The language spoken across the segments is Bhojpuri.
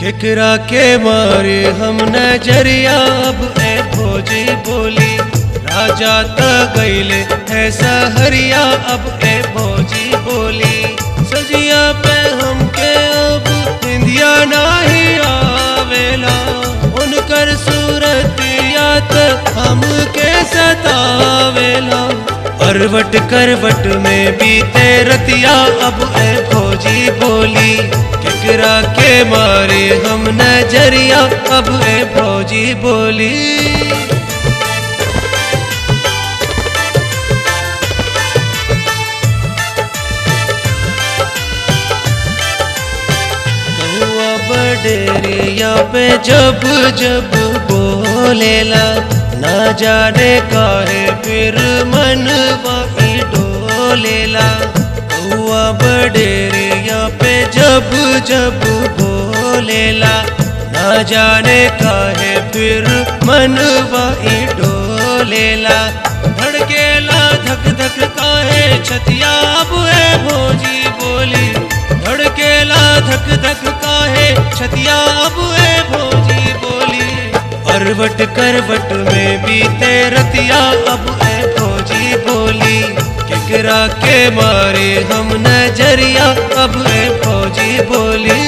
केकरा के मारे हम नजरिया अब ए भोजी बोली राजा त गईले है सहरिया अब ए भोजी बोली सजिया पे हमके अब इंदिया नाही आवेला उनकर सूरत याद हमके सतावेला करवट करवट में बीते रतिया अब ए भोजी बोली केकरा के मारे हम नजरिया अब ए भोजी बोली कौआ बडेरिया पे जब जब बोलेला ना जाने काहे फिर मनवा ई डोलेला कौआ बडेरिया पे जब जब बोलेला ना जाने काहे फिर मनवा ई डोलेला धड़केला धक धक काहे छतिया अब है भोजी बोली धड़केला धक धक काहे छतिया अब है भोजी बोली करवट करवट में बीते रतिया अब है भोजी बोली केकरा के मारे हम नजरिया अब है भोजी बोली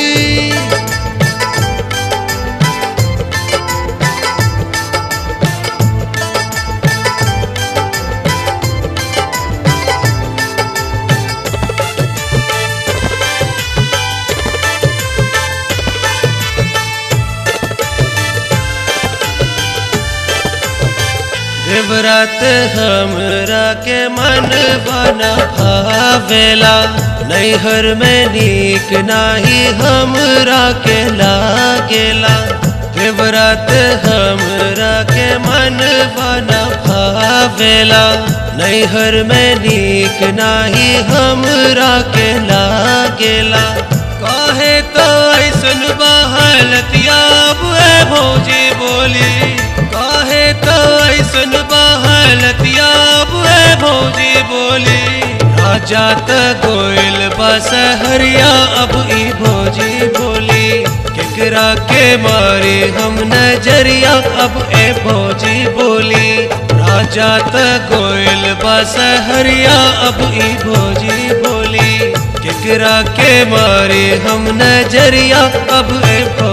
देवरात हमरा के मन बना भावेला नैहर में नीक नाही हमरा के लागेला देवरात हमरा के मन बना भावेला नैहर में नीक नाही हमरा के लागेला काहे तो ऐसन बहलतिया बुए भौजी बोली काहे तो ऐसन बहलतिया बुए भौजी बोली राजा त गोइल बसहरिया अब ई भौजी बोली केकरा के मारे हम नजरिया अब ए भौजी बोली राजा त गोइल बसहरिया अब ई भौजी बोली केकरा के मारे हम नजरिया अब ए भौजी